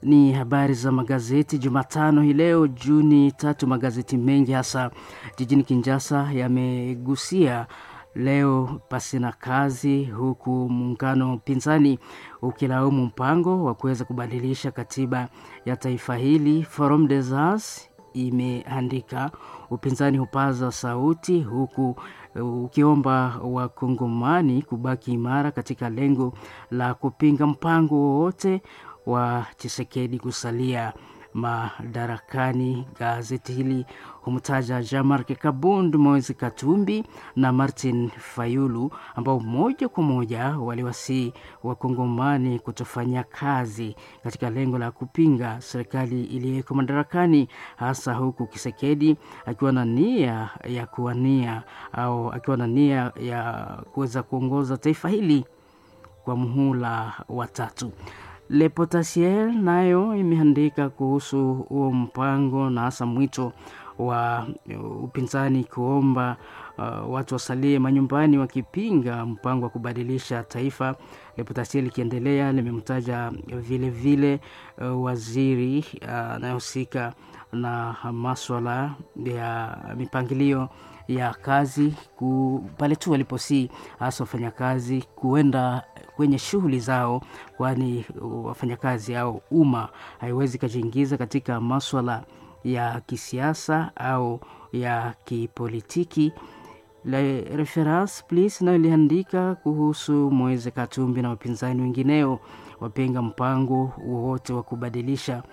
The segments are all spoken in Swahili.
ni habari za magazeti Jumatano hii leo Juni tatu. Magazeti mengi hasa jijini Kinshasa yamegusia leo pasina kazi, huku muungano pinzani ukilaumu mpango wa kuweza kubadilisha katiba ya taifa hili. Forum des As imeandika upinzani hupaza sauti huku ukiomba wakongomani kubaki imara katika lengo la kupinga mpango wowote wa Chisekedi kusalia madarakani. Gazeti hili humtaja Jean-Marc Kabund, Moise Katumbi na Martin Fayulu ambao moja kwa moja waliwasii wakongomani kutofanya kazi katika lengo la kupinga serikali iliyoko madarakani, hasa huku Kisekedi akiwa na nia ya kuwania au akiwa na nia ya kuweza kuongoza taifa hili kwa muhula wa tatu. Le Potentiel nayo imeandika kuhusu huo mpango na hasa mwito wa upinzani kuomba uh, watu wasalie manyumbani wakipinga mpango wa kubadilisha taifa. Le Potentiel ikiendelea limemtaja vile vile uh, waziri anayehusika uh, na maswala ya mipangilio ya kazi pale tu waliposii hasa wafanyakazi kuenda kwenye shughuli zao, kwani wafanyakazi au umma haiwezi ikajiingiza katika maswala ya kisiasa au ya kipolitiki. Le Reference Plus nayo iliandika kuhusu Moise Katumbi na wapinzani wengineo wapinga mpango wowote wa kubadilisha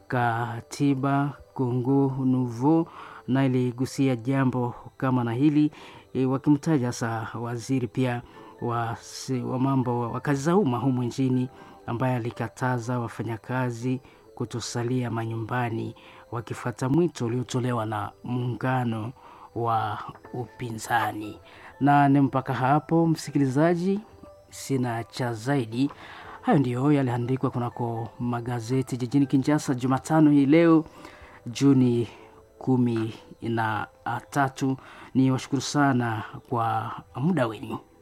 katiba Congo Nouveau na iligusia jambo kama na hili e, wakimtaja sa waziri pia wa, wa mambo wa kazi za umma humu nchini ambaye alikataza wafanyakazi kutosalia manyumbani wakifuata mwito uliotolewa na muungano wa upinzani. Na ni mpaka hapo, msikilizaji, sina cha zaidi. Hayo ndiyo yaliandikwa kunako magazeti jijini Kinshasa Jumatano hii leo Juni kumi na tatu. Ni washukuru sana kwa muda wenu.